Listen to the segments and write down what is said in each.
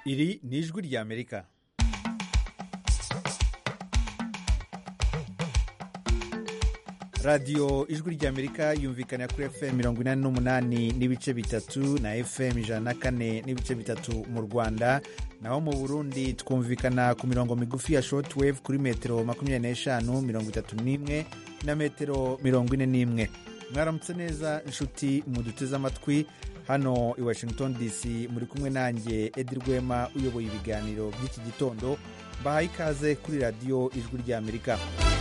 iri ni ijwi ry'amerika radiyo ijwi ry'amerika yumvikana kuri fm mirongo inani n'umunani n'ibice bitatu na fm ijana na kane n'ibice bitatu mu rwanda naho mu burundi twumvikana ku mirongo migufi ya shortwave kuri metero makumyabiri n'eshanu mirongo itatu n'imwe na metero mirongo ine n'imwe mwaramutse neza inshuti muduteze amatwi hano i washington dc muri kumwe nanjye edi rwema uyoboye ibiganiro by'iki gitondo mbahaye ikaze kuri radiyo ijwi ry'amerika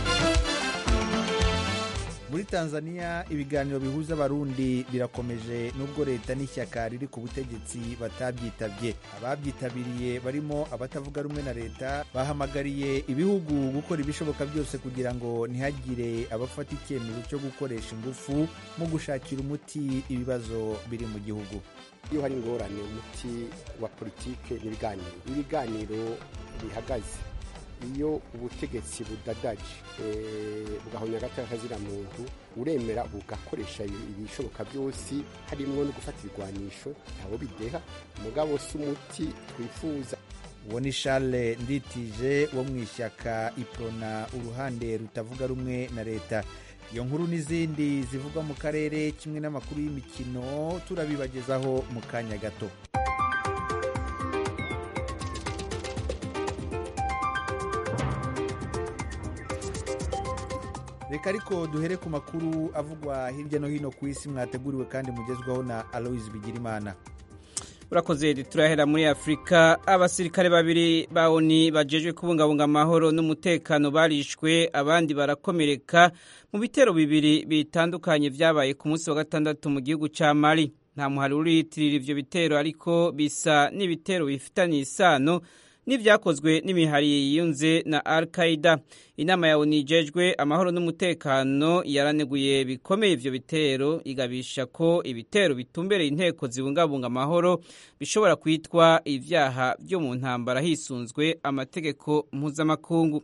muri tanzania ibiganiro bihuza abarundi birakomeje nubwo leta n'ishyaka riri ku butegetsi batabyitabye ababyitabiriye barimo abatavuga rumwe na leta bahamagariye ibihugu gukora ibishoboka byose kugira ngo ntihagire abafata icyemezo cyo gukoresha ingufu mu gushakira umuti ibibazo biri mu gihugu iyo hari ingorane umuti wa politike n'ibiganiro ibiganiro bihagaze iyo ubutegetsi budadaje bugahonya agateka kazira muntu uremera bugakoresha ibishoboka byose harimo no gufata ibigwanisho ntawo bideha umugabo si umuti twifuza uwo ni Charles nditije wo mu ishyaka iprona uruhande rutavuga rumwe na leta iyo nkuru n'izindi zivugwa mu karere kimwe n'amakuru y'imikino turabibagezaho mu kanya gato reka ariko duhere ku makuru avugwa hirya no hino ku isi mwateguriwe kandi mugezwaho na aloise bigirimana urakoze turahera muri afurika abasirikare babiri ba oni bajejwe kubungabunga amahoro n'umutekano barishwe abandi barakomereka mu bitero bibiri bitandukanye byabaye ku munsi wa gatandatu mu gihugu cya mali nta muhari uriyitirira ivyo bitero ariko bisa n'ibitero bifitanye isano n'ibyakozwe n'imihari yiyunze na al qaida inama ya oni ijejwe amahoro n'umutekano yaraneguye bikomeye ivyo bitero igabisha ko ibitero bitumbereye inteko zibungabunga amahoro bishobora kwitwa ivyaha vyo mu ntambara hisunzwe amategeko mpuzamakungu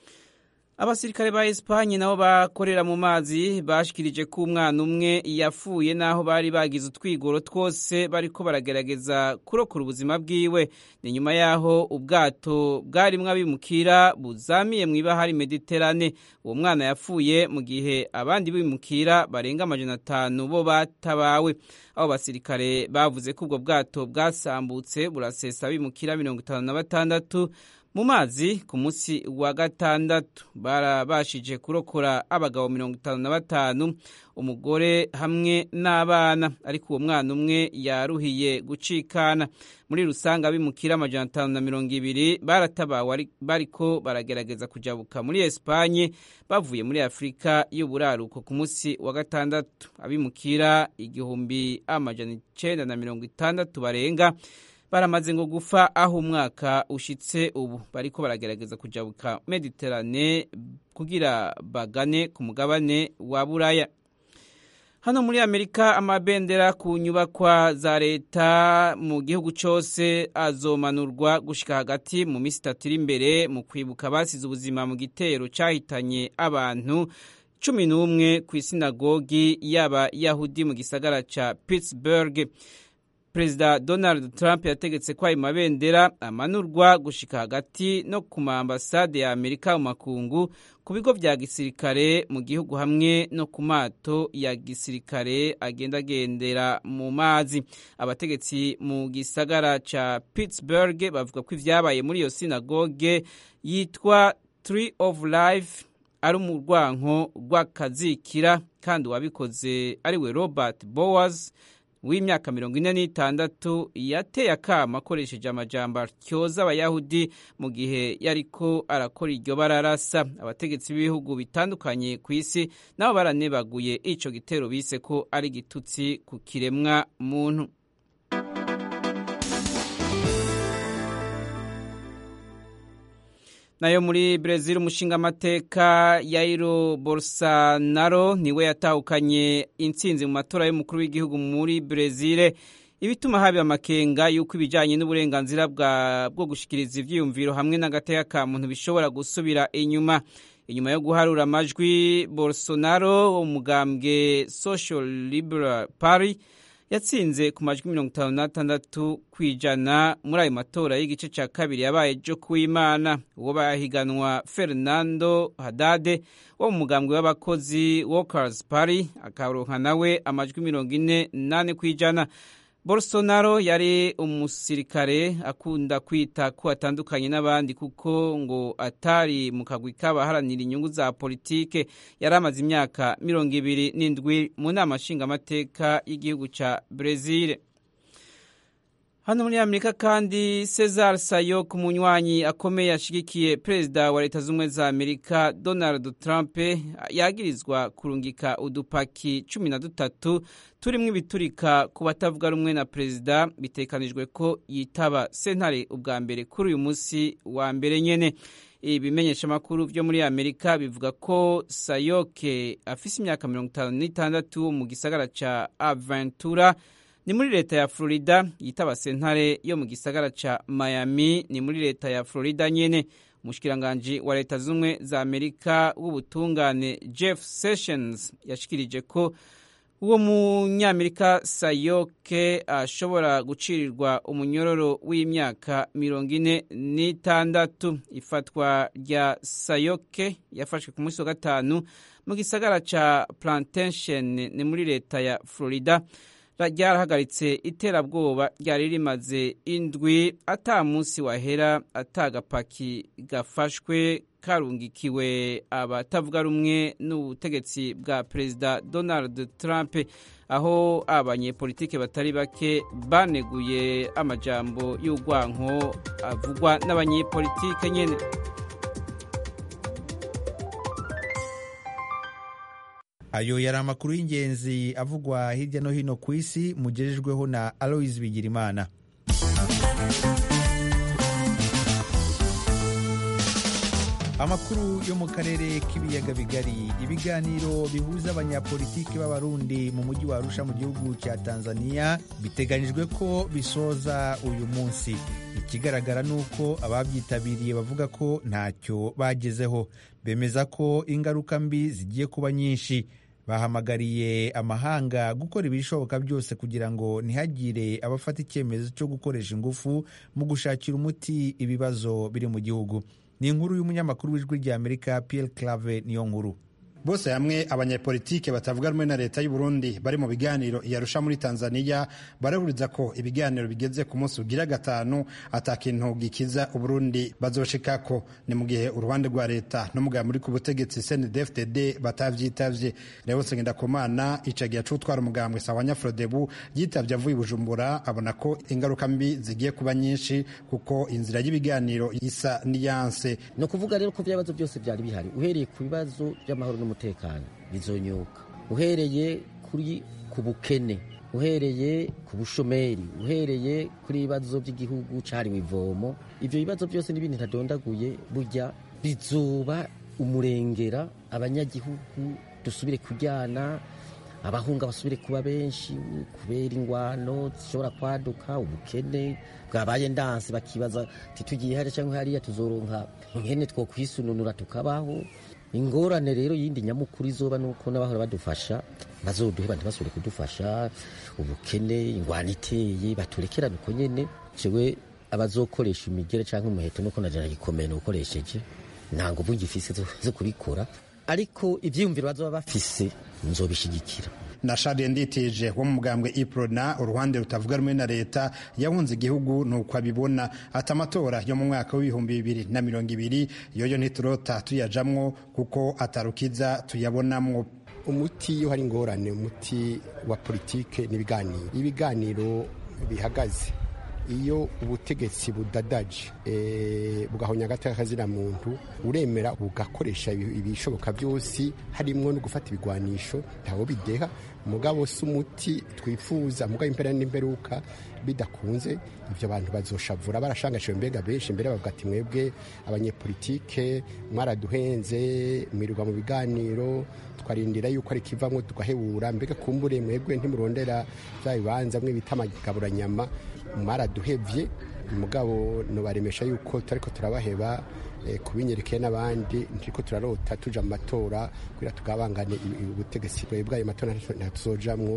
abasirikare ba Espanye nabo bakorera mu mazi bashikirije ko umwana umwe yafuye naho bari bagize utwigoro twose bariko baragerageza kurokora ubuzima bwiwe ni nyuma yaho ubwato bwarimwo abimukira buzamiye mu ibahari Mediterane uwo mwana yafuye mu gihe abandi bimukira barenga amajana atanu bo batabawe abo basirikare bavuze ko ubwo bwato bwasambutse burasesa abimukira mirongo itanu na batandatu mu mazi ku munsi wa gatandatu barabashije kurokora abagabo mirongo itanu na batanu umugore hamwe n'abana ariko uwo mwana umwe yaruhiye gucikana muri rusange abimukira amajana atanu na mirongo ibiri baratabawe bariko baragerageza kujabuka muri esipanye bavuye muri afurika y'uburaruko ku munsi wa gatandatu abimukira igihumbi amajana icenda na mirongo itandatu barenga baramaze ngo gufa aho umwaka ushitse ubu bariko baragerageza kujabuka mediterane kugira bagane ku mugabane wa buraya hano muri amerika amabendera ku nyubakwa za leta mu gihugu cyose azomanurwa gushika hagati mu minsi itatu iri imbere mu kwibuka basize ubuzima mu gitero cyahitanye abantu cumi n'umwe ku isinagogi y'abayahudi mu gisagara ca pittsburgh perezida donald trump yategetse ko ayo mabendera amanurwa gushika hagati no ku maambasade ya amerika mu makungu ku bigo vya gisirikare mu gihugu hamwe no ku mato ya gisirikare agendagendera mu mazi abategetsi mu gisagara ca pittsburgh bavuga ko ivyabaye muri iyo sinagoge yitwa tree of life ari umurwanko rw'akazikira kandi uwabikoze ari we robert bowers w'imyaka mirongo ine n'itandatu yateye akama akoresheje amajambo atyoza abayahudi mu gihe yariko arakora iryo bararasa abategetsi b'ibihugu bitandukanye ku isi nabo baranebaguye ico gitero bise ko ari igitutsi ku kiremwa muntu nayo muri Brezil umushinga amateka Jair Bolsonaro niwe yatahukanye intsinzi mu matora y'umukuru w'igihugu muri Brezil ibituma haba amakenga yuko ibijyanye n'uburenganzira bwo gushikiriza ivyiyumviro hamwe n'agateka ka muntu bishobora gusubira inyuma inyuma yo guharura amajwi Bolsonaro umugambwe Social Liberal Party yatsinze ku majwi mirongo itanu n'atandatu ku ijana muri ayo matora y'igice cya kabiri yabaye ejo kuw'imana uwo bahiganwa fernando hadade wo mu mugambwe w'abakozi workers party akaronka nawe amajwi mirongo ine nane ku ijana bolsonaro yari umusirikare akunda kwita ko atandukanye n'abandi kuko ngo atari mu kagwi k'abaharanira inyungu za politike yari amaze imyaka mirongo ibiri n'indwi mu nama nshingamateka y'igihugu cya brezil hano muri amerika kandi cesar sayo ku munywanyi akomeye yashigikiye perezida wa leta z'ubumwe za amerika donald trump yagirizwa kurungika udupaki cumi na dutatu turimo ibiturika ku batavuga rumwe na perezida bitekanijwe ko yitaba sentare ubwa mbere kuri uyu munsi wa mbere nyene ibimenyeshamakuru byo muri amerika bivuga ko sayoke afise imyaka mirongo itanu n'itandatu mu gisagara ca aventura ni muri leta ya florida yitaba sentare yo mu gisagara ca miami ni muri leta ya florida nyene umushikiranganji wa leta z'ubumwe za amerika w'ubutungane jeff sessions yashikirije ko uwo munyamerika sayoke ashobora gucirirwa umunyororo w'imyaka mirongo ine n'itandatu ifatwa rya sayoke yafashwe ku munsi wa gatanu mu gisagara ca plantation ni muri leta ya florida ryarahagaritse iterabwoba ryari rimaze indwi ata munsi wahera atagapaki gafashwe karungikiwe abatavuga rumwe n'ubutegetsi bwa perezida donald trump aho abanyepolitike batari bake baneguye amajambo y'urwanko avugwa n'abanyepolitike nyene ayo yari amakuru y'ingenzi avugwa hirya no hino ku isi mugejejweho na aloise bigirimana amakuru yo mu karere k'ibiyaga bigari ibiganiro bihuza abanyapolitiki b'abarundi mu mujyi wa arusha mu gihugu cya tanzania biteganyijwe ko bisoza uyu munsi ikigaragara ni uko ababyitabiriye bavuga ko ntacyo bagezeho bemeza ko ingaruka mbi zigiye kuba nyinshi bahamagariye amahanga gukora ibishoboka byose kugira ngo ntihagire abafata icyemezo cyo gukoresha ingufu mu gushakira umuti ibibazo biri mu gihugu ni inkuru y'umunyamakuru w'ijwi ry'amerika Pierre Clave niyo nkuru bose hamwe abanyepolitike batavuga rumwe na leta y'u Burundi bari mu biganiro iyarusha muri Tanzania barahuriza ko ibiganiro bigeze ku munsi ugira gatanu atakintu gikiza Uburundi bazoshikako ni mu gihe uruhande rwa leta n'umugabo muri ku butegetsi CNDD-FDD batavyitavye Leonce Ngendakumana icagiye acutwara umugambwe sawa Nyafrodebu yitavye avuye Bujumbura abona ko ingaruka mbi zigiye kuba nyinshi kuko inzira y'ibiganiro isa niyanse no kuvuga rero ko byabazo byose byari bihari uhereye ku bibazo by'amahoro umutekano bizonyuka uhereye kuri ku bukene uhereye ku bushomeri uhereye kuri ibibazo by'igihugu cyahariwe ivomo ibyo bibazo byose n'ibindi ntadondaguye burya bizuba umurengera abanyagihugu dusubire kujyana abahunga basubire kuba benshi kubera ingwano zishobora kwaduka ubukene bwabaye ndansi bakibaza titugiye hariya cyangwa hariya tuzoronka nkene two kwisununura tukabaho ingorane rero yindi nyamukuru izoba nuko n'abahora badufasha bazoduheba ntibasubire kudufasha ubukene ingwano iteye baturekerane uko nyene jewe abazokoresha imigere cyangwa umuheto nuko najana gikomeye nukoresheje nta nguvu ngifise zo kubikora ariko ivyiyumviro bazoba bafise nzobishigikira na Charles Nditije wo mu mugambwe Iprona uruhande rutavuga rumwe na leta yahunze igihugu nuko abibona ati amatora yo mu mwaka w'ibihumbi bibiri na mirongo ibiri yoyo ntiturota tuyajamwo kuko atarukiza tuyabonamwo umuti iyo hari ingorane umuti wa politike n'ibiganiro ibiganiro bihagaze iyo ubutegetsi budadaje bugahonya agateka kazina muntu uremera bugakoresha ibishoboka byose harimo no gufata ibigwanisho ntawo bideha mugabo si umuti twifuza mugabo impera n'imperuka bidakunze ibyo bantu bazoshavura barashangashije mbega benshi mbere bavuga ati mwebwe abanyepolitike mwaraduhenze mwirirwa mu biganiro twarindira yuko ari kivamwo tugahebura mbega kumbure mwebwe ntimurondera bya bibanza mwe bita amagaburanyama mwaraduhevye mugabo nobaremesha yuko turiko turabaheba kubinyerekeye n'abandi ntiriko turarota tuja mu matora kugira tugabangane ubutegetsi bw'ayo matora ntatuzojamwo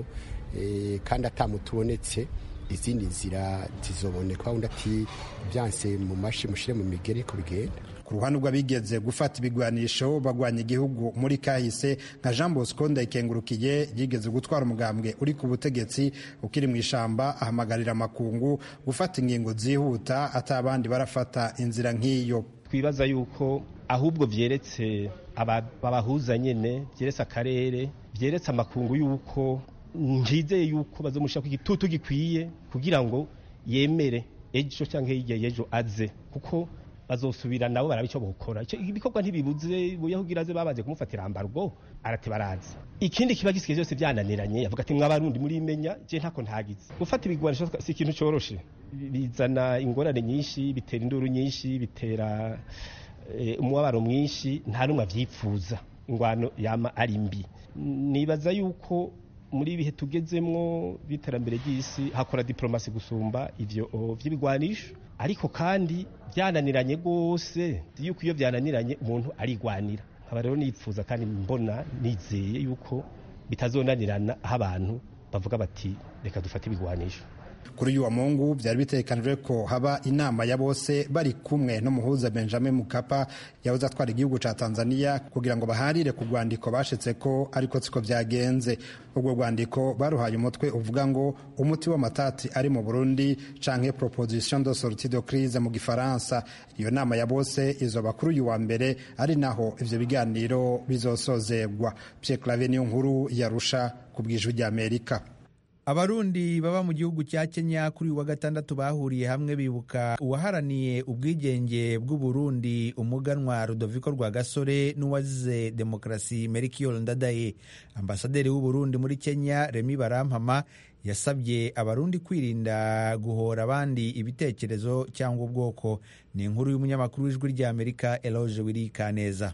kandi atamutubonetse izindi nzira zizoboneka wundi ati byanse mu mashi mushire mu migeri ko bigenda ku ruhande rw'abigeze gufata ibigwanisho bagwanya igihugu muri kahise nka jean bosco ndayikengurukiye yigeze gutwara umugambwe uri ku butegetsi ukiri mu ishamba ahamagarira amakungu gufata ingingo zihuta atabandi barafata inzira nk'iyo twibaza yuko ahubwo vyeretse abahuza nyene vyeretse akarere vyeretse amakungu yuko njizeye yuko bazomushaka igitutu gikwiye kugira ngo yemere ejo cyangwa hirya y'ejo aze kuko bazosubira nabo baraba icyo bukora ibikorwa ntibibuze buyahugira aze babanze kumufatira ambargo arate baraza ikindi kiba gisigaye byose byananiranye yavuga ati mwabarundi muri imenya je ntako ntagize gufata ibigwanisho si ikintu coroshe bizana ingorane nyinshi bitera induru nyinshi bitera umubabaro mwinshi nta numwe avyipfuza ingwano yama ari mbi nibaza yuko muri ibihe tugezemwo b'iterambere ry'isi hakora diplomasi gusumba ivyo vy'ibigwanisho ariko kandi byananiranye rwose yuko iyo byananiranye umuntu arigwanira nkaba rero nipfuza kandi mbona nizeye yuko bitazonanirana aho abantu bavuga bati reka dufate ibigwanisho kuri uyu wa mungu byari bitekanijwe ko haba inama ya bose bari kumwe n'umuhuza benjamin mukapa yahoze atwara igihugu cya tanzania kugira ngo baharire ku rwandiko bashitse ko ariko siko byagenze ubwo rwandiko baruhaye umutwe uvuga ngo umuti w'amatati ari mu burundi canke proposition de sortie de crise mu gifaransa iyo nama ya bose izoba kuri uyu wa mbere ari naho ivyo biganiro bizosozegwa pierre clave niyo nkuru yarusha ku bwijwi ry'amerika abarundi baba mu gihugu cya kenya kuri uyu wa gatandatu bahuriye hamwe bibuka uwaharaniye ubwigenge bw'uburundi umuganwa rudoviko rwa gasore n'uwazize demokarasi merikiyoro ndadaye ambasaderi w'uburundi muri kenya remi barampama yasabye abarundi kwirinda guhora abandi ibitekerezo cyangwa ubwoko ni inkuru y'umunyamakuru w'ijwi ry'amerika eloge wirikaneza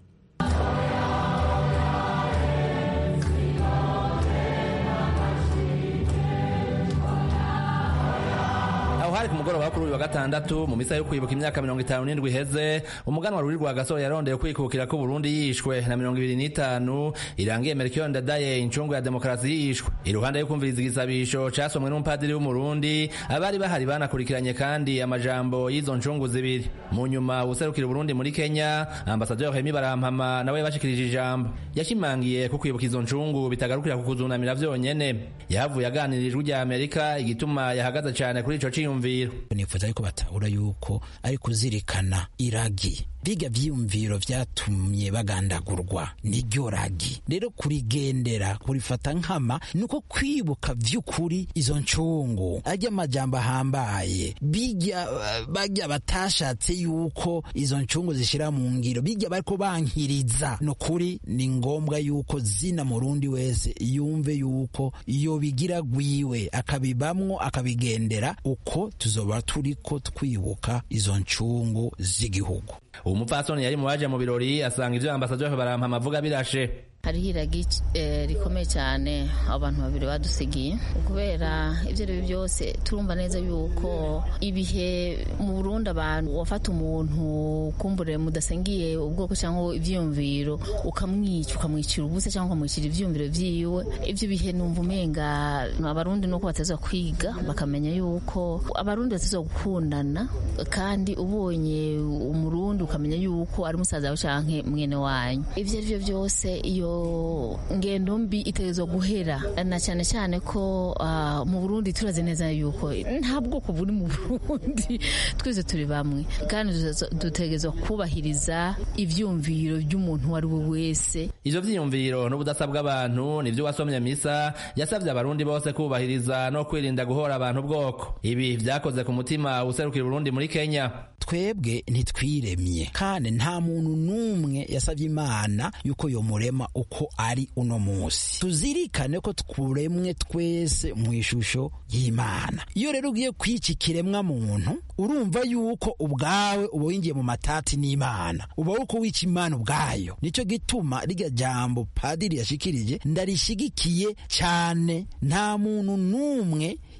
hari ku mugoroba kuri uyu wa gatandatu mu misa yo kwibuka imyaka mirongo itanu n'indwi iheze umuganwa ruri rwa gasore yarondeye kwikukira ko Burundi yishwe na mirongo ibiri n'itanu irangiye Melchior Ndadaye incungu ya demokarasi yishwe iruhande yo kumviriza igisabisho casomwe n'umupadiri w'umurundi abari bahari banakurikiranye kandi amajambo y'izo ncungu zibiri mu nyuma userukira Burundi muri Kenya ambasaderi Hemi Barampama nawe bashikirije ijambo yashimangiye ko kwibuka izo ncungu bitagarukira ku kuzunamira vyonyene yavuye aganira ijwi rya Amerika igituma yahagaze cyane kuri ico ciyumviro nifuza yuko batahura yuko ari kuzirikana iragi biga vyiyumviro vyatumye bagandagurwa niryo ragi rero kurigendera kurifata nkama nuko kwibuka vy'ukuri izo ncungu arya amajambo ahambaye bijya bajya batashatse yuko izo ncungu zishira mu ngiro bijya bariko bankiriza nukuri ni ngombwa yuko zina murundi wese yumve yuko iyo bigira gwiwe akabibamwo akabigendera uko tuzoba turiko twibuka izo ncungu z'igihugu umupfasoni yari mu baje mu birori asanga ivyo ambasaderi barampama avuga birashe hariho iragi rikomeye cyane abantu babiri badusigiye kubera ibyo ari byo byose turumva neza yuko ibihe mu Burundi abantu wafata umuntu kumbure mudasengiye ubwoko cyangwa ibyiyumviro ukamwica ukamwicira ubusa cyangwa ukamwicira ibyiyumviro byiwe ibyo bihe numva umenga abarundi nuko bateza kwiga bakamenya yuko abarundi bateza gukundana kandi ubonye umurundi ukamenya yuko ari musaza wawe cyangwa mwene wanyu ibyo ari byo byose iyo ngendo mbi itegerezwa guhera na cyane cyane ko mu Burundi turazi neza yuko nta bwoko buri mu Burundi twese turi bamwe kandi dutegerezwa kubahiriza ivyumviro by'umuntu uwo ari we wese ivyo vyiyumviro n'ubudasa bw'abantu nivyo wasomye misa yasavye abarundi bose kubahiriza no kwirinda guhora abantu ubwoko ibi vyakoze ku mutima userukira Burundi muri Kenya twebwe ntitwiremye kandi nta muntu n'umwe yasavye imana yuko yomurema uko ari uno musi tuzirikane ko twuremwe twese mu ishusho y'imana iyo rero ugiye kwica ikiremwa muntu urumva yuko ubwawe uba winjiye mu matati n'imana uba uko wica imana ubwayo nicyo gituma rirya jambo padiri yashikirije ndarishigikiye cyane nta muntu n'umwe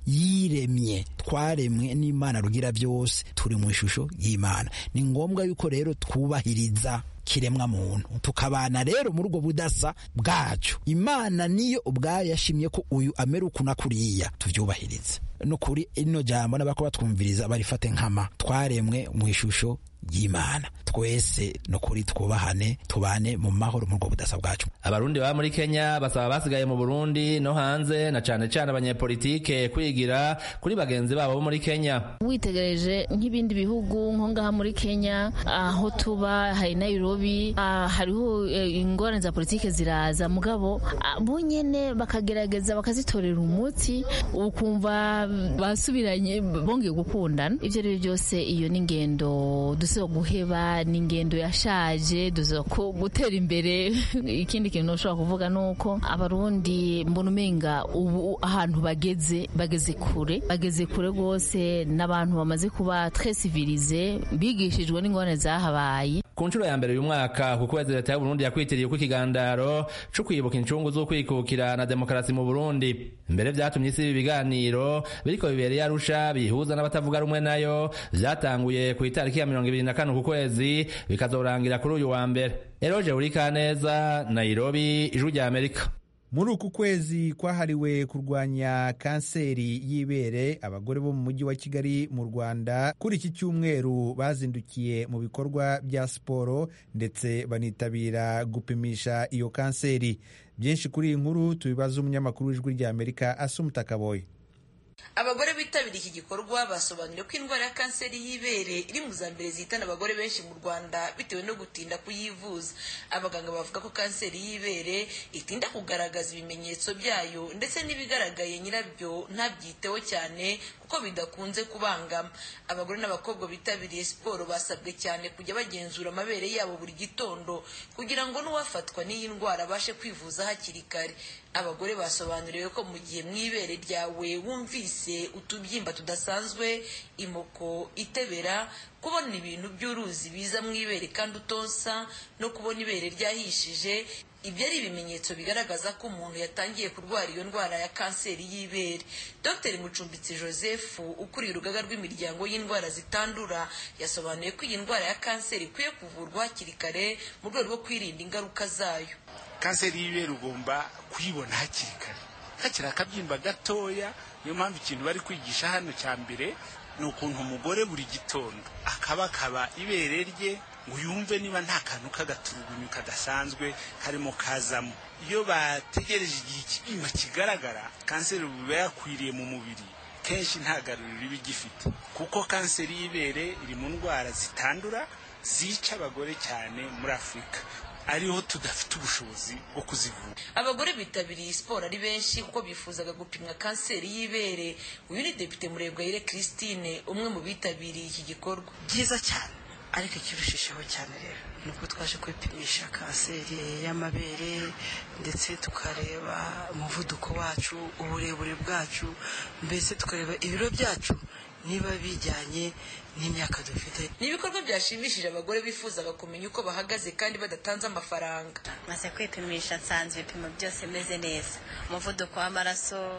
yiremye twaremwe n'imana rugira byose turi mu ishusho y'imana ni ngombwa yuko rero twubahiriza kiremwa muntu tukabana rero muri ubwo budasa bwacu imana niyo ubwayo yashimye ko uyu amera uku na kuriya tubyubahirize no kuri ino jambo n'abako batwumviriza barifate nkama twaremwe mu ishusho y'imana twese no kuri twubahane tubane mu mahoro muri ubwo budasa bwacu abarundi baba muri kenya basaba basigaye mu burundi no hanze na cane cane abanyepolitike kwigira kuri bagenzi babo bo muri kenya witegereje nk'ibindi bihugu nko ngaha muri kenya aho tuba hari nairobi ah, hariho eh, ingorane za politike ziraza mugabo ah, bo nyene bakagerageza bakazitorera umuti ukumva basubiranye bongeye gukundana ivyo rero byose iyo ni ingendo dusiba guheba ni ingendo yashaje dusiba ko gutera imbere ikindi kintu ushobora kuvuga ni uko abarundi mbona umenga ubu ahantu bageze bageze kure bageze kure rwose n'abantu bamaze kuba très civilize bigishijwe n'ingorane zahabaye ku nshuro ya mbere uyu mwaka ku kwezi leta y'uburundi yakwitiriye uko ikigandaro co kwibuka incungu z'ukwikukira na demokarasi mu burundi mbere vyatumye isi ibi biganiro biriko bibereye arusha bihuza n'abatavuga rumwe nayo vyatanguye ku itariki ya mirongo ibiri na kane ku kwezi bikazorangira kuri uyu wa mbere eroje urikaneza nairobi ijwi rya amerika muri uku kwezi kwahariwe kurwanya kanseri y'ibere abagore bo mu mujyi wa kigali mu rwanda kuri iki cyumweru bazindukiye mu bikorwa bya siporo ndetse banitabira gupimisha iyo kanseri byinshi kuri iyi nkuru tubibaza umunyamakuru w'ijwi rya amerika asumuta kaboye abagore bitabiriye iki gikorwa basobanuriye ko indwara ya kanseri y'ibere iri mu za mbere zihitana abagore benshi mu rwanda bitewe no gutinda kuyivuza abaganga bavuga ko kanseri y'ibere itinda kugaragaza ibimenyetso byayo ndetse n'ibigaragaye nyirabyo ntabyiteho cyane kuko bidakunze kubangama abagore n'abakobwa bitabiriye siporo basabwe cyane kujya bagenzura amabere yabo buri gitondo kugira ngo n'uwafatwa n'iyi ndwara abashe kwivuza hakiri kare abagore basobanuriwe ko mu gihe mu ibere ryawe wumvise utubyimba tudasanzwe imoko itebera kubona ibintu by'uruzi biza mu ibere kandi utonsa no kubona ibere ryahishije ibyo ari ibimenyetso bigaragaza ko umuntu yatangiye kurwara iyo ndwara ya kanseri y'ibere dr mucumbitsi joseph ukuriye urugaga rw'imiryango y'indwara zitandura yasobanuye ko iyi ndwara ya kanseri ikwiye kuvurwa hakiri kare mu rwego rwo kwirinda ingaruka zayo kanseri y'ibere ugomba kuyibona hakiri kare hakiri akabyimba gatoya niyo mpamvu ikintu bari kwigisha hano cya mbere ni ukuntu umugore buri gitondo akabakaba ibere rye ngo yumve niba nta kantu k'agaturugunyu kadasanzwe karimo kazamo iyo bategereje igihe ikibyimba kigaragara kanseri biba yakwiriye mu mubiri kenshi nta garuriro iba igifite kuko kanseri y'ibere iri mu ndwara zitandura zica abagore cyane muri afurika ariho tudafite ubushobozi bwo kuzivura abagore bitabiriye siporo ari benshi kuko bifuzaga gupimwa kanseri y'ibere uyu ni depite murebwayire christine umwe mu bitabiriye iki gikorwa byiza cyane ariko ikirushijeho cyane rero ni uko twaje kwipimisha kanseri y'amabere ndetse tukareba umuvuduko wacu uburebure bwacu mbese tukareba ibiro byacu niba bijyanye n'imyaka dufite ni ibikorwa byashimishije abagore bifuzaga kumenya uko bahagaze kandi badatanze amafaranga maze kwipimisha nsanze ibipimo byose bimeze neza umuvuduko w'amaraso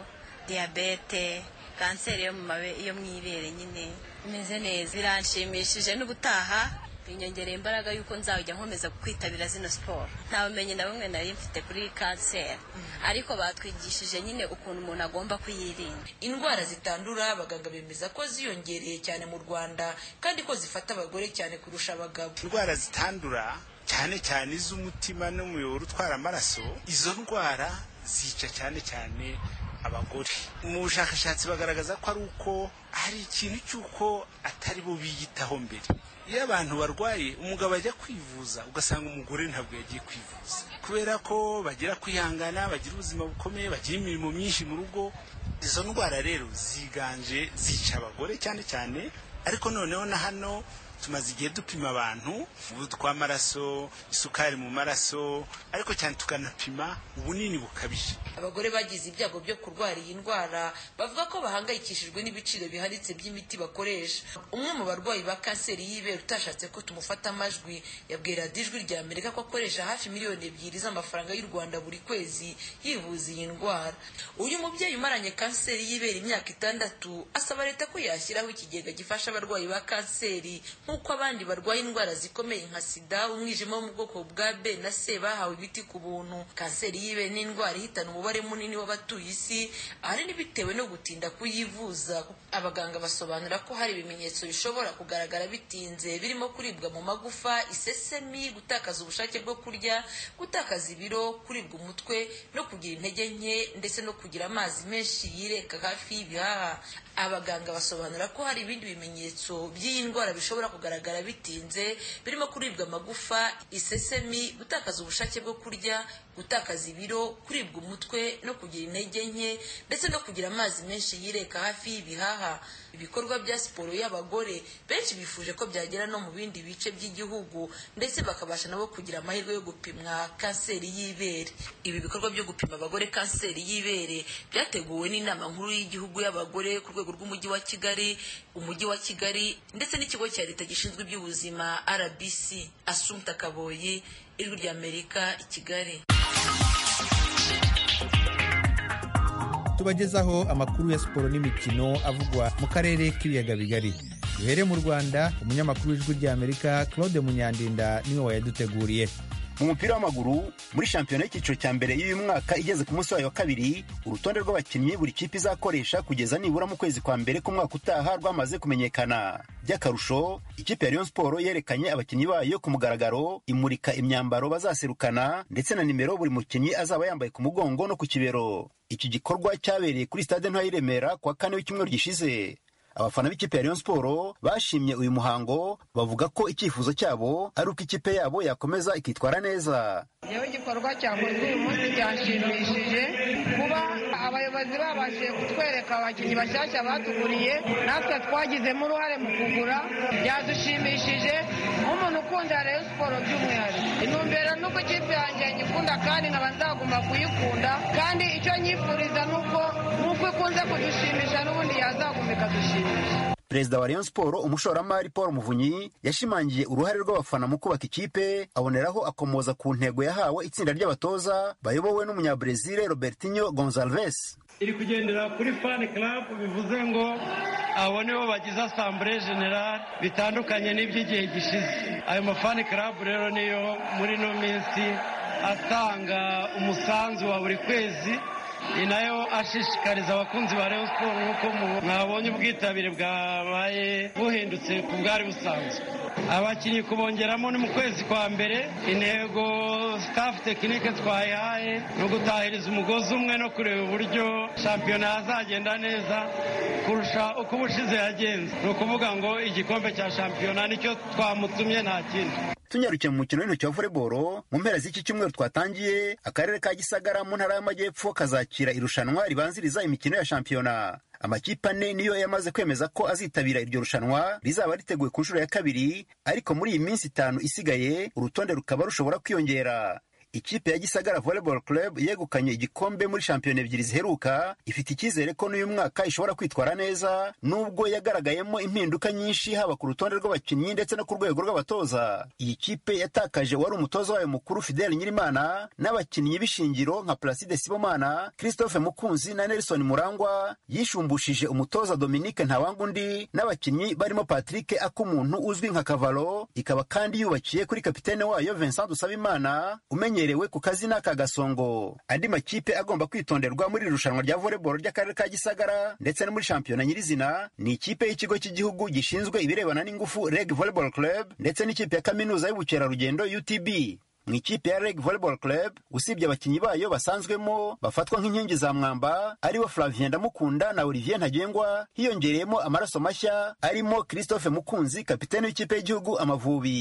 diyabete kanseri yo mu ibere nyine imeze neza biranshimishije n'ubutaha binyongereye imbaraga y'uko nzajya nkomeza kwitabira zino siporo nta bumenyi na bumwe nari mfite kuri kanseri ariko batwigishije nyine ukuntu umuntu agomba kuyirinda indwara zitandura abaganga bemeza ko ziyongereye cyane mu rwanda kandi ko zifata abagore cyane kurusha abagabo indwara zitandura cyane cyane iz'umutima n'umuyoboro utwara amaraso izo ndwara zica cyane cyane abagore mu bushakashatsi bagaragaza ko ari uko hari ikintu cy'uko atari bo biyitaho mbere iyo abantu barwaye umugabo ajya kwivuza ugasanga umugore ntabwo yagiye kwivuza kubera ko bagira kwihangana bagira ubuzima bukomeye bagira imirimo myinshi mu rugo izo ndwara rero ziganje zica abagore cyane cyane ariko noneho na hano tumaze igihe dupima abantu umuvuduko w'amaraso isukari mu maraso ariko cyane tukanapima ubunini bukabije abagore bagize ibyago byo kurwara iyi ndwara bavuga ko bahangayikishijwe n'ibiciro bihanitse by'imiti bakoresha umwe mu barwayi ba kanseri y'ibere utashatse ko tumufata amajwi yabwiye radiyo ijwi rya amerika ko akoresha hafi miliyoni ebyiri z'amafaranga y'u rwanda buri kwezi yivuza iyi ndwara uyu mubyeyi umaranye kanseri y'ibere imyaka itandatu asaba leta ko yashyiraho ikigega gifasha abarwayi ba kanseri nk'uko abandi barwaye indwara zikomeye nka sida umwijima wo mu bwoko bwa b na c bahawe ibiti ku buntu kanseri y'ibere ni indwara ihitana umubare munini w'abatuye isi ahanini bitewe no gutinda kuyivuza abaganga basobanura ko hari ibimenyetso bishobora kugaragara bitinze birimo kuribwa mu magufa isesemi gutakaza ubushake bwo kurya gutakaza ibiro kuribwa umutwe no kugira intege nke ndetse no kugira amazi menshi yireka hafi y'ibihaha abaganga basobanura ko hari ibindi bimenyetso by'iyi ndwara bishobora kugaragara bitinze birimo kuribwa amagufa isesemi gutakaza ubushake bwo kurya gutakaza ibiro kuribwa umutwe no kugira intege nke ndetse no kugira amazi menshi yireka hafi y'ibihaha ibikorwa bya siporo y'abagore benshi bifuje ko byagera no mu bindi bice by'igihugu ndetse bakabasha nabo kugira amahirwe yo gupimwa kanseri y'ibere ibi bikorwa byo gupima abagore kanseri y'ibere byateguwe n'inama nkuru y'igihugu y'abagore ku rwego rw'umujyi wa kigali umujyi wa kigali ndetse n'ikigo cya leta gishinzwe iby'ubuzima rbc asumta kaboyi ijwi ry'amerika i kigali tubagezaho amakuru ya siporo n'imikino avugwa mu karere k'ibiyaga bigari duhere mu rwanda umunyamakuru w'ijwi ry'amerika claude munyandinda niwe wayaduteguriye mu mupira w'amaguru muri shampiyona y'icyiciro cya mbere y'uyu mwaka igeze ku munsi wayo wa kabiri urutonde rw'abakinnyi buri kipe izakoresha kugeza nibura mu kwezi kwa mbere k'umwaka utaha rwamaze kumenyekana by'akarusho ikipe ya Rayon Sport yerekanye abakinnyi bayo ku mugaragaro imurika imyambaro bazaserukana ndetse na nimero buri mukinnyi azaba yambaye ku mugongo no ku kibero iki gikorwa cyabereye kuri stade ntoya y'i Remera ku wa kane w'icyumweru gishize abafana b'ikipe ya Rayon Sport bashimye uyu muhango bavuga ko icyifuzo cyabo ari uko ikipe yabo yakomeza ikitwara neza yewe igikorwa cyakozwe uyu munsi cyanshimishije kuba abayobozi babashije kutwereka abakinnyi bashyashya batuguriye natwe twagizemo uruhare mu kugura byadushimishije nk'umuntu ukunda Rayon Sport by'umwihariko intumbero nuko ikipe yanjye nyikunda kandi nkaba nzagomba kuyikunda kandi icyo nyifuriza ni uko nk'uko ikunze kudushimisha n'ubundi yazagomba ikadushimisha perezida wa Rayon Sport umushoramari Paul Muvunyi yashimangiye uruhare rw'abafana mu kubaka ikipe aboneraho akomoza ku ntego yahawe itsinda ry'abatoza bayobowe n'umunyabrazil Robertinho Gonçalves iri kugendera kuri fan club bivuze ngo abo nibo bagize asambure general bitandukanye n'iby'igihe gishize ayo mafani club rero niyo muri ino minsi atanga umusanzu wa buri kwezi ni nayo ashishikariza abakunzi ba Rayon Sport nk'uko mwabonye ubwitabire bwabaye buhindutse ku bwari busanzwe abakinnyi kubongeramo ni mu kwezi kwa mbere intego staff tekinike twayihaye ni ugutahiriza umugozi umwe no kureba uburyo shampiyona yazagenda neza kurusha uko ubushize yagenze ni ukuvuga ngo igikombe cya shampiyona nicyo twamutumye nta kindi tunyarukiye mu mukino w'intoki wa volleyball mu mpera z'iki cyumweru twatangiye akarere ka gisagara mu ntara y'amajyepfo kazakira irushanwa ribanziriza imikino ya shampiyona amakipe ane niyo yamaze kwemeza ko azitabira iryo rushanwa rizaba riteguye ku nshuro ya kabiri ariko muri iyi minsi itanu isigaye urutonde rukaba rushobora kwiyongera ikipe ya gisagara volleyball club yegukanye igikombe muri shampiyona ebyiri ziheruka ifite icyizere ko n'uyu mwaka ishobora kwitwara neza nubwo yagaragayemo impinduka nyinshi haba ku rutonde rw'abakinnyi ndetse no ku rwego rw'abatoza iyi kipe yatakaje uwari umutoza wayo mukuru fidel nyirimana n'abakinnyi b'ishingiro nka placide sibomana christophe mukunzi na nelson murangwa yishumbushije umutoza dominique ntawangundi n'abakinnyi barimo patrick akumuntu uzwi nka kavalo ikaba kandi yubakiye kuri kapitene wayo vincent dusabimana umenye amenyerewe ku kazina ka gasongo andi makipe agomba kwitonderwa muri irushanwa rya volleyball ry'akarere ka gisagara ndetse no muri shampiyona nyirizina ni ikipe y'ikigo cy'igihugu gishinzwe ibirebana n'ingufu reg volleyball club ndetse n'ikipe ya kaminuza y'ubukerarugendo utb mu ikipe ya reg volleyball club usibye abakinnyi bayo basanzwemo bafatwa nk'inkingi za mwamba aribo flavien ndamukunda na olivier ntagengwa hiyongereyemo amaraso mashya arimo christophe mukunzi kapitene w'ikipe y'igihugu amavubi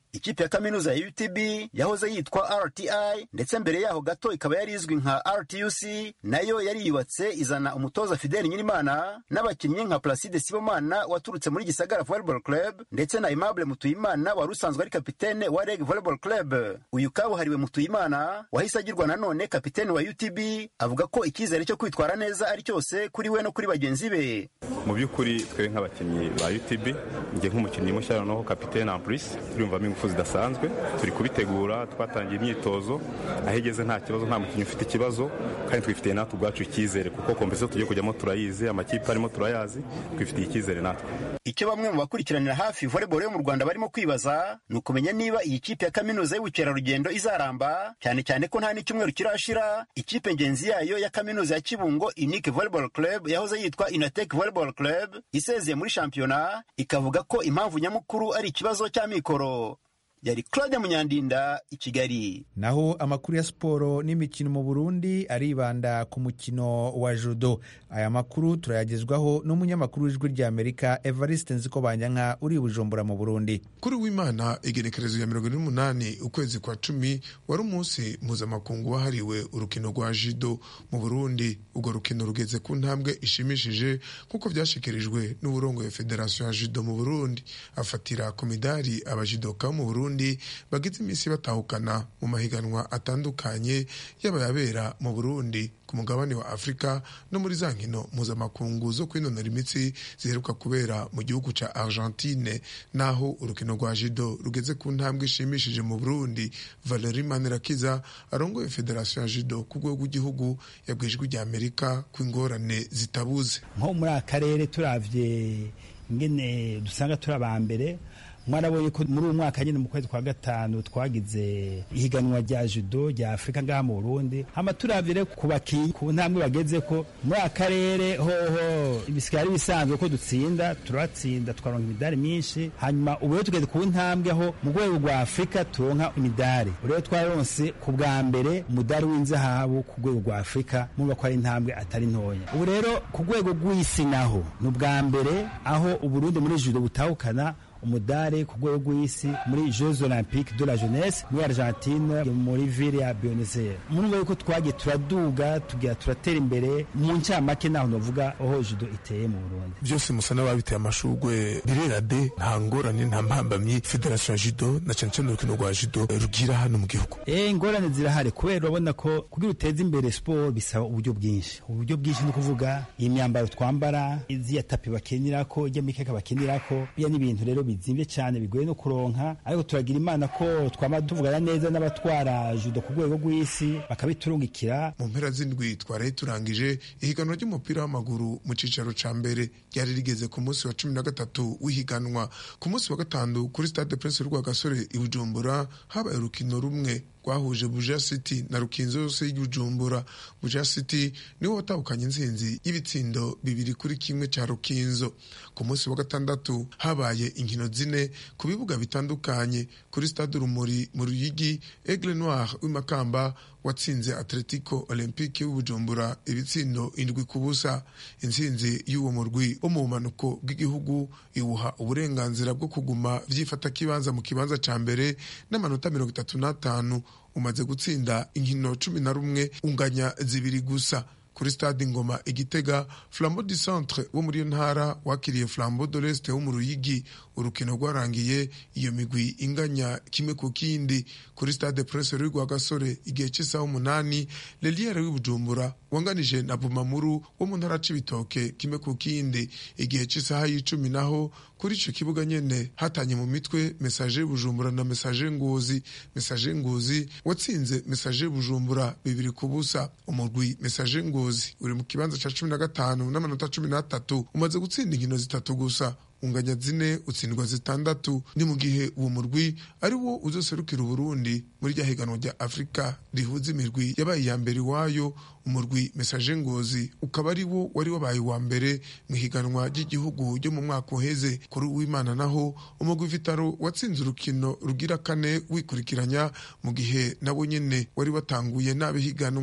ikipe ya kaminuza ya utb yahoze yitwa rti ndetse mbere yaho gato ikaba yari izwi nka rtuc nayo yari yubatse izana umutoza fideli nyirimana n'abakinnyi nka placide sibomana waturutse muri gisagara volleyball club ndetse na aimable mutuyimana wari usanzwe ari kapitene wa reg volleyball club uyu kabuhariwe mutuyimana wahise agirwa nanone kapitene wa utb avuga ko icyizere cyo kwitwara neza ari cyose kuri we no kuri bagenzi be mu by'ukuri twe nk'abakinnyi ba utb njye nk'umukinnyi mushya noneho kapitene ampurisi turiyumvamo ingufu zidasanzwe turi kubitegura twatangiye imyitozo aho igeze nta kibazo nta mukinnyi ufite ikibazo kandi twifitiye natwe ubwacu icyizere kuko kompetisiyo tugiye kujyamo turayizi amakipe arimo turayazi twifitiye icyizere natwe icyo bamwe mu bakurikiranira hafi volleyball yo mu rwanda barimo kwibaza ni ukumenya niba iyi kipe ya kaminuza y'ubukerarugendo izaramba cyane cyane ko nta n'icyumweru kirashira ikipe ngenzi yayo ya kaminuza ya kibungo unique volleyball club yahoze yitwa inatek volleyball club isezeye muri shampiyona ikavuga ko impamvu nyamukuru ari ikibazo cy'amikoro yari claude munyandinda i kigali naho amakuru ya siporo n'imikino mu burundi aribanda ku mukino wa judo aya makuru turayagezwaho n'umunyamakuru w'ijwi ry'amerika evariste nziko banyanka uri i bujumbura mu burundi kuri w'imana igenekerezo ya mirongo ine n'umunani ukwezi kwa cumi wari umunsi mpuzamakungu wahariwe urukino rwa judo mu burundi urwo rukino rugeze ku ntambwe ishimishije nk'uko byashyikirijwe n'uburongoye federasiyo ya judo mu burundi afatira ku midari abajidoka mu burundi Burundi bagize iminsi batahukana mu mahiganwa atandukanye yaba yabera mu Burundi ku mugabane wa Afurika no muri za nkino mpuzamakungu zo kwinonora imitsi ziheruka kubera mu gihugu ca Argentine naho urukino rwa judo rugeze ku ntambwe ishimishije mu Burundi Valerie Manirakiza arongoye federasiyo ya judo ku rwego rw'igihugu yabwiye ijwi rya Amerika ko ingorane zitabuze nko muri aka karere turavye ingene dusanga turi aba mbere mwarabonye ko muri uyu mwaka nyine mu kwezi kwa gatanu twagize ihiganwa rya judo rya afurika ngaha mu burundi hama turavire ku bakinyi ku ntambwe bageze ko muri aka karere hoho bisigaye ari bisanzwe ko dutsinda turatsinda tukaronka imidari myinshi hanyuma ubu rero tugeze ku ntambwe aho mu rwego rwa afurika turonka imidari rero twaronse ku bwa mbere umudari w'inzahabu ku rwego rwa afurika murumva ko ari intambwe atari ntoya ubu rero ku rwego rw'isi naho ni ubwa mbere aho uburundi muri judo butahukana umudari ku rwego rw'isi muri jeux olympique de la jeunesse muri argentine muri ville ya buenos aires murumva yuko twagiye turaduga tugira turatera imbere mu ncamake naho novuga aho judo iteye mu burundi byose musa n'ababiteye amashurwe birera de nta ngorane nta mpambamyi federasiyo ya judo na cyane cyane urukino rwa judo rugira hano mu gihugu eh ingorane zirahari kubera urabona ko kugira uteze imbere siporo bisaba uburyo bwinshi uburyo bwinshi ni ukuvuga iyi myambaro twambara iziya tapi bakinirako ijya mikeka bakinirako biya n'ibintu rero bizimvye cyane bigoye no kuronka ariko turagira imana ko twama tuvugana neza n'abatwara judo ku rwego rw'isi bakabiturungikira mu mpera z'indwi twaraye turangije ihiganwa ry'umupira w'amaguru mu cicaro ca mbere ryari rigeze ku munsi wa cumi na gatatu w'ihiganwa ku munsi wa gatanu kuri stade prince rwagasore i bujumbura habaye urukino rumwe rwahuje buja city na rukinzo yose y'ibujumbura buja city niwo watahukanye intsinzi y'ibitsindo bibiri kuri kimwe cya rukinzo ku munsi wa gatandatu habaye inkino zine ku bibuga bitandukanye kuri stade urumuri mu ruyigi aigle noir w'imakamba watsinze atletico olympique w'ubujumbura ibitsindo indwi ku busa intsinzi y'uwo murwi wo mu bumanuko bw'igihugu iwuha uburenganzira bwo kuguma vyifata kibanza mu kibanza ca mbere n'amanota mirongo itatu n'atanu umaze gutsinda inkino cumi na rumwe unganya zibiri gusa kuri stade ngoma igitega flambeau du centre wo muri iyo ntara wakiriye flambeau de l'est wo mu ruyigi urukino rwarangiye iyo migwi inganya kimwe ku kindi kuri stade presse ruri rwa gasore igihe cy'isaha umunani leliere w'ibujumbura wanganije na bumamuru wo mu ntara c'ibitoke kimwe ku kindi igihe cy'isaha y'icumi naho kuri ico kibuga nyene hatanye mu mitwe message bujumbura na message ngozi message ngozi watsinze message bujumbura bibiri ku busa umurwi message ngozi uri mu kibanza ca cumi na gatanu n'amanota cumi n'atatu umaze gutsinda inkino zitatu gusa unganya zine utsindwa zitandatu ni mu gihe uwo murwi ari wo uzoserukira uburundi muri rya higanwa rya afurika rihuza imirwi yabaye iya mbere iwayo umurwi mesaje ngozi ukaba ari wo wari wabaye uwa mbere mu ihiganwa ry'igihugu ryo mu mwaka uheze kuri uwimana naho umurwi vitaro watsinze urukino rugira kane wikurikiranya mu gihe nawo nyene wari watanguye nabi higanwa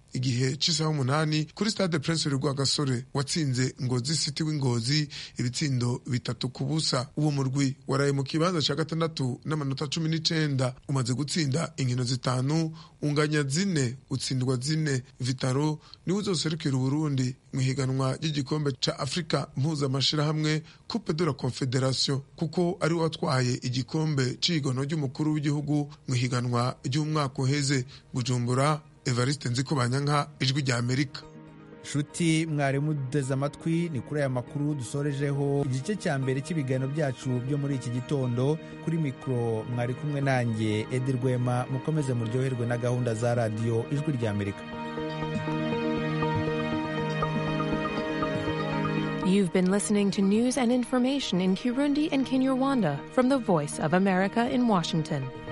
igihe cy'isaha umunani kuri stade prince rwagasore watsinze ngozi city w'ingozi ibitsindo bitatu ku busa uwo murwi waraye mu kibanza cya gatandatu n'amanota cumi n'icenda umaze gutsinda inkino zitanu unganya zine utsindwa zine vitaro niwe uzoserukira uburundi mu ihiganwa ry'igikombe ca afurika mpuzamashirahamwe coupe de la confederation kuko ari we watwaye igikombe c'ihiganwa ry'umukuru w'igihugu mu ihiganwa ry'umwaka uheze bujumbura evariste nziko banyanka ijwi rya amerika nshuti mwarimu duteze amatwi ni kuri aya makuru dusorejeho igice cya mbere cy'ibiganiro byacu byo muri iki gitondo kuri mikoro mwari kumwe nanjye edi rwema mukomeze muryoherwe na gahunda za radiyo ijwi rya amerika You've been listening to news and information in Kirundi and Kinyarwanda from the Voice of America in Washington.